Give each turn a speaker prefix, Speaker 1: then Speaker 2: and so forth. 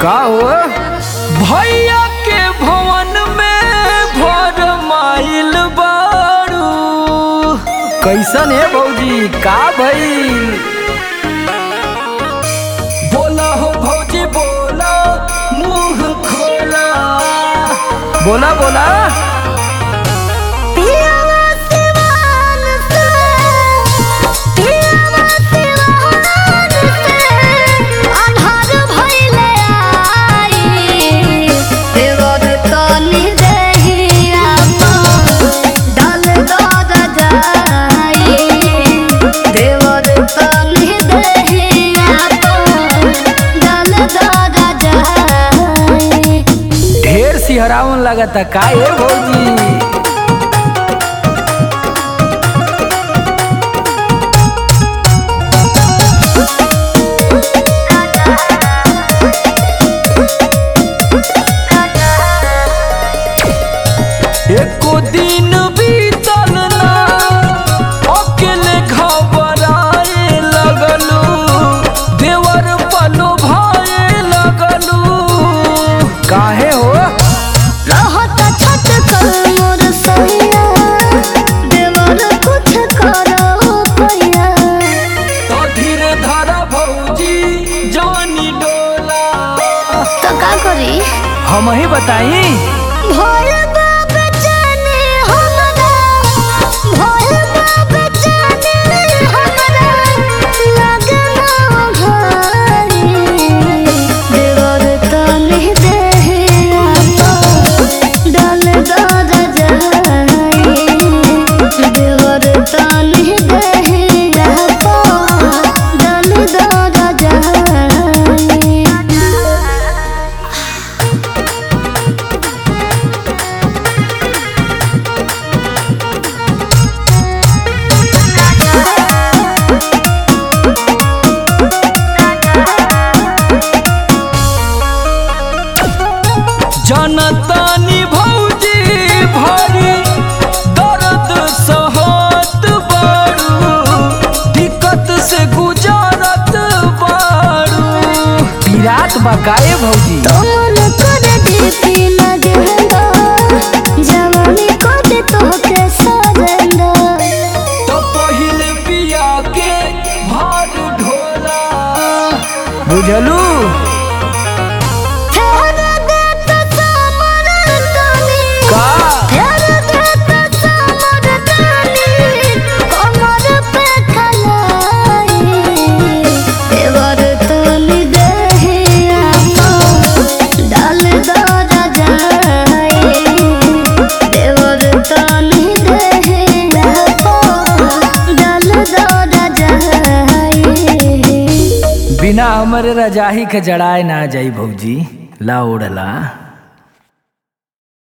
Speaker 1: का हो भैया के भवन में भर माइल बारू कैसन है भौजी का भइल बोला हो भौजी बोला मुंह खोला बोला बोला
Speaker 2: पियावा सिवान से पियावा सिवान से अन्हार भइले आई देवर तनी देहिया डाल दद जाई देवर तनी देहिया डाल दद जाई
Speaker 1: ढेर सिहरावन लगता का है भौजी एको दिन बीतल ना अकेले घबराए लगलू देवर पलो भाए लगलू काहे हो
Speaker 2: रहत छत कर मोर सैया देवर कुछ करो पैया
Speaker 1: तो धीरे धारा भौजी जानी डोला
Speaker 2: तो का करी
Speaker 1: हम ही बताई
Speaker 2: भोल बाप जाने हमरा भोल बाप जाने हमरा लगना भारी देवर तनी देहिया डाल दद जाई देवर तनी देहिया डाल दद जाई
Speaker 1: जनतानी भौजी भरी दर्द सहत बारू दिक्कत से गुजारत बारू पीरात बकाए भौजी
Speaker 2: तोमन कर दीपी लगेंदा जवानी कर तोहके सजेंदा
Speaker 1: तो पहिले पिया के भार ढोला बुझलू
Speaker 2: फेर देत समर तनी
Speaker 1: का
Speaker 2: फेर देत समर तनी कमर पे खलाई देवर तनी देहिया डाल दर जाई देवर तनी देहिया डाल दर जाई
Speaker 1: बिना हमरे रजाही के जड़ाए ना जाई भौजी ला ओढ़ला